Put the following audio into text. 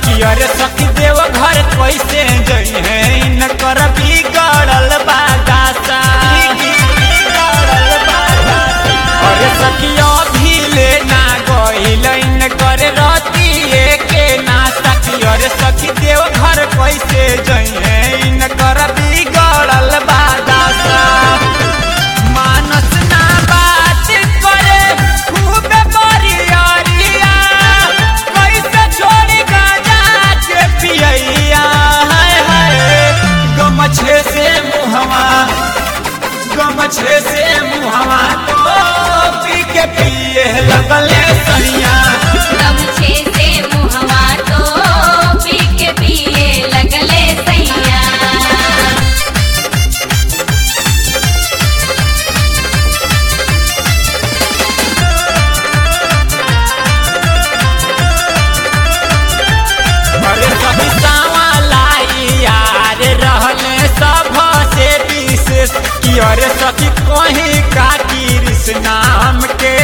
कि अरे सखी देव घर कैसे जई है इन कर बिगड़ल बादासा बिगड़ल बादासा अरे सखी अभी ले ना गइल इन कर रतिए के ना सखी अरे सखी देव घर कैसे जई है इन कर बिगड़ल बादासा मानस ना बात करे खूब बरियरिया कैसे छोड़ी गाजा के पियैया हाय हाय गमछे से मुहवा गमछे से मुहवा तो पी के पिए लगले सैया गमछे से मुहवा तो पी के पिए लगले सैया अरे सभी सावा लाई यार रहले सब से विशेष कि अरे सखी कहीं का कृष्ण नाम के